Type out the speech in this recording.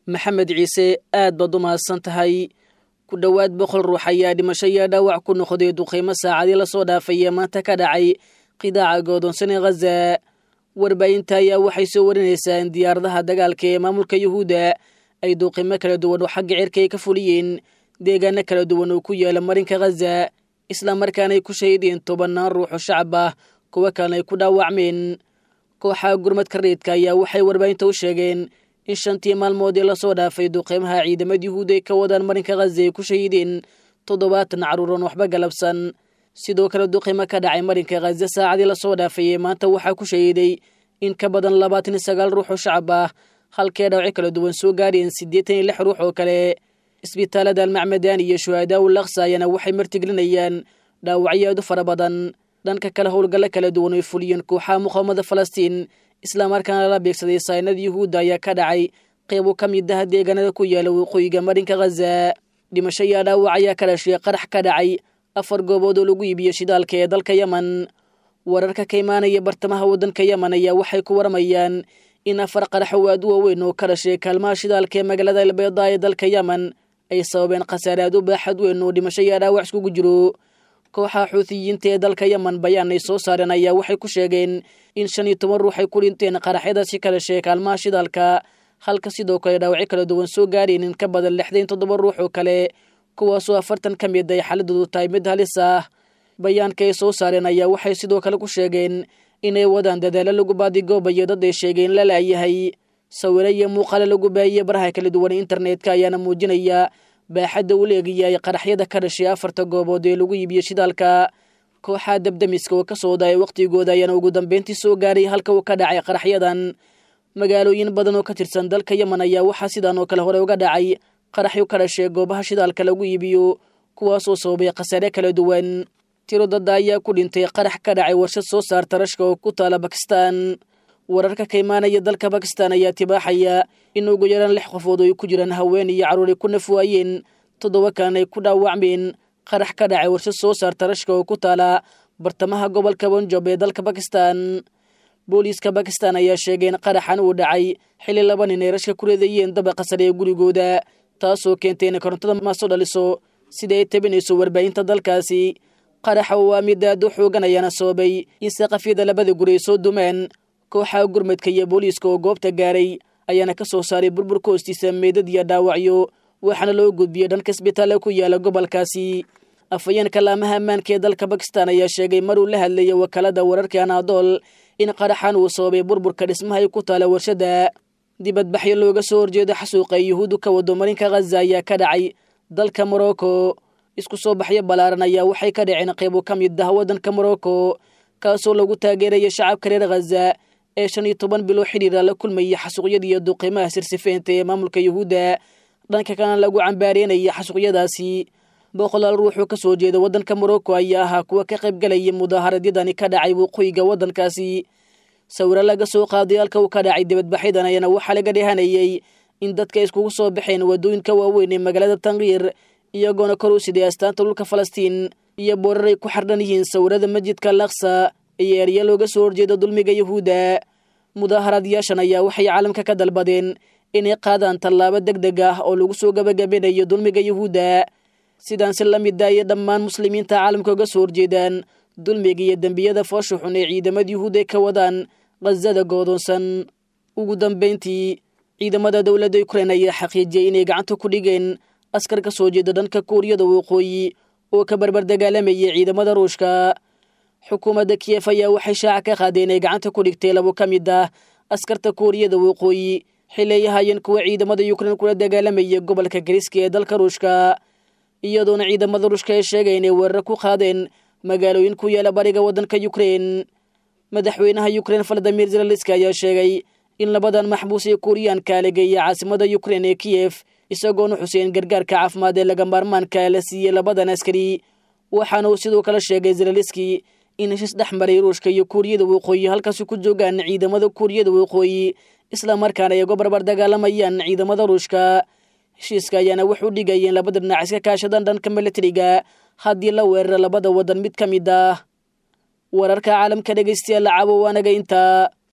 maxamed ciise aad baad u mahadsan tahay ku dhowaad boqol ruux ayaa dhimasho iyo dhaawac ku noqday duqaymo saacadii lasoo dhaafaya maanta ka dhacay qidaaca godoonsan ee khaza warbaahinta ayaa waxay soo warinaysaa in diyaaradaha dagaalka ee maamulka yuhuudda ay duqaymo kala duwan oo xagga cirka ay ka fuliyeen deegaano kala duwan oo ku yaala marinka khaza islamarkaana ay ku shahiideen tobannaan ruux oo shacab ah kuwo kalena ay ku dhaawacmeen kooxaha gurmadka reedka ayaa waxay warbaahinta u sheegeen in shantii maalmood ee lasoo dhaafay duqeymaha ciidamada yuhuud ay ka wadaan marinka khaza ay ku shahiideen toddobaatan carruuran waxba galabsan sidoo kale duqeymo ka dhacay marinka khaza saacadii lasoo dhaafay ee maanta waxaa ku shahiiday in ka badan labaatan iyo sagaal ruux oo shacab ah halkee dhawci kala duwan soo gaareen siddeetan iyo lix ruux oo kale isbitaalada almacmadaan iyo shuhadaa u laksa ayaana waxay martigelinayaan dhaawacyo aad u fara badan dhanka kale howlgallo kala duwan oy fuliyeen kooxaha muqaawamada falastiin islamarkaana la beegsaday saynada yuhuudda ayaa ka dhacay qeybo ka mid ah deegaanada ku yaala waqooyiga marinka khaza dhimasho iyo dhaawac ayaa ka dhashay qarax ka dhacay afar goobood oo lagu iibiyo shidaalka ee dalka yemen wararka ka imaanaya bartamaha waddanka yemen ayaa waxay ku waramayaan in afar qarax oo aad u waaweyn oo ka dhashay kaalmaha shidaalka ee magaalada albeeda ee dalka yemen ay sababeen khasaare aad u baaxad weyn oo dhimasho iyo dhaawac iskugu jiro kooxaha xuutiyiinta ee dalka yemen bayaan ay soo saareen ayaa waxay ku sheegeen in shan iyo toban ruux ay ku dhinteen qaraxyadaasi ka dhashay kaalmaha shidaalka halka sidoo kale dhaawacyo kala duwan soo gaareen in ka badan lixdan toddoba ruux oo kale kuwaasoo afartan ka mid ay xaaladoodu tahay mid halis ah bayaanka ay soo saareen ayaa waxay sidoo kale ku sheegeen inay wadaan dadaalo lagu baadigoobayo dad ay sheegeen la laayahay sawiro iyo muuqaale lagu baahiye baraha kala duwan internetka ayaana muujinaya baaxadda u leegayaay qaraxyada ka dhashay afarta goobood ee lagu iibiyo shidaalka kooxaha dabdamiska oo ka soo daaya wakhtigooda ayaana ugu dambeyntii soo gaaray halka uu ka dhacay qaraxyadan magaalooyin badan oo ka tirsan dalka yemen ayaa waxaa sidaan oo kale hore uga dhacay qaraxyo ka dhashay goobaha shidaalka lagu iibiyo kuwaasoo sababay khasaare kala duwan tiro dadda ayaa ku dhintay qarax ka dhacay warshad soo saarta rashka oo ku taala bakistan wararka ka imaanaya dalka bakistan ayaa tibaaxaya in ugu yaraan lix qofood oo ay ku jiraan haween iyo carruur ay ku nafwaayeen toddoba kalena ay ku dhaawacmeen qarax ka dhacay warshad soo saarta rashka oo ku taala bartamaha gobolka bonjob ee dalka bakistan booliiska bakistan ayaa sheegay in qaraxan uu dhacay xilli laba nin ay rashka ku reedayeen dabaqa sare ee gurigooda taasoo keentay inay korontada maaso dhaliso sida ay tabinayso warbaahinta dalkaasi qaraxa oo waa mid aad u xoogan ayaana sababay in saqafyada labada guri ay soo dumeen kooxaha gurmadka iyo booliiska oo goobta gaaray ayaana ka soo saaray burburka hoostiisa meedad iyo dhaawacyo waxaana loo gudbiyey dhanka isbitaalla ku yaala gobolkaasi afhayeenka laamaha ammaanka ee dalka bakistan ayaa sheegay maruu la hadlayay wakaalada wararka anaadool in qaraxan uu sababay burburka dhismaha ay ku taala warshada dibadbaxyo looga soo horjeeda xasuuqa ay yuhuuddu ka wado marinka khaza ayaa ka dhacay dalka morocco isku soo baxyo ballaaran ayaa waxay ka dhaceen qaybo ka mid ah waddanka morocco kaasoo lagu taageeraya shacabka reer khaza ee shan iyo toban bilo xidhiira la kulmaya xasuuqyada iyo duqiimaha sirsifeynta ee maamulka yuhuudda dhanka kalena lagu cambaareynaya xasuuqyadaasi boqolaal ruux oo ka soo jeeda waddanka morocco ayaa ahaa kuwa ka qayb galaya mudaaharadyadani ka dhacay waqooyiga waddankaasi sawiro laga soo qaaday halka uu ka dhacay dibadbaxyadan ayaana waxaa laga dhehanayay in dadka iskugu soo baxeen waddooyinka waaweyn ee magaalada tankiir iyagoona kor u siday astaanta dhulka falastiin iyo boorar ay ku xardhan yihiin sawirada masjidka laksa iyo erya looga soo horjeeda dulmiga yuhuudda mudaaharaadyaashan ayaa waxay caalamka ka dalbadeen inay qaadaan tallaabo deg deg ah oo lagu soo gabagabinayo dulmiga yuhuudda sidaan si la mid ayay dhammaan muslimiinta caalamka uga soo horjeedaan dulmiga iyo dembiyada foosha xun ee ciidamada yuhuud ay ka wadaan khazada goodoonsan ugu dambeyntii ciidamada dowladda ukrain ayaa xaqiijiyey inay gacanta ku dhigeen askar ka soo jeeda dhanka kuuriyada waqooyi oo ka barbar dagaalamayay ciidamada ruushka xukuumadda kiyef ayaa waxay shaaca ka qaadeen inay gacanta ku dhigtay labo ka mid ah askarta kuuriyada waqooyi xilli ay ahaayeen kuwa ciidamada yukrain kula dagaalamaya gobolka gariska ee dalka ruushka iyadoona ciidamada ruushka ay sheegay inay weerar ku qaadeen magaalooyin ku yaala bariga waddanka yukrain madaxweynaha yukrain valadimir zelenski ayaa sheegay in labadan maxbuus ee kuuriyaanka lageeya caasimada yukrain ee kiyef isagoona xuseen gargaarka caafimaad ee laga maarmaanka la siiyey labadan askari waxaana uu sidoo kale sheegay zelenski in heshiis dhex maray ruushka iyo kuuriyada waqooyi halkaasi ku joogaan ciidamada kuuriyada waqooyi islamarkaana ay uga barbar dagaalamayaan ciidamada ruushka heshiiska ayaana wuxuu dhigayeen labada dhinac iska kaashadaan dhanka milatariga haddii la weeraro labada waddan mid ka mid ah wararka caalamka dhegaystayaal lacaabo waanaga intaa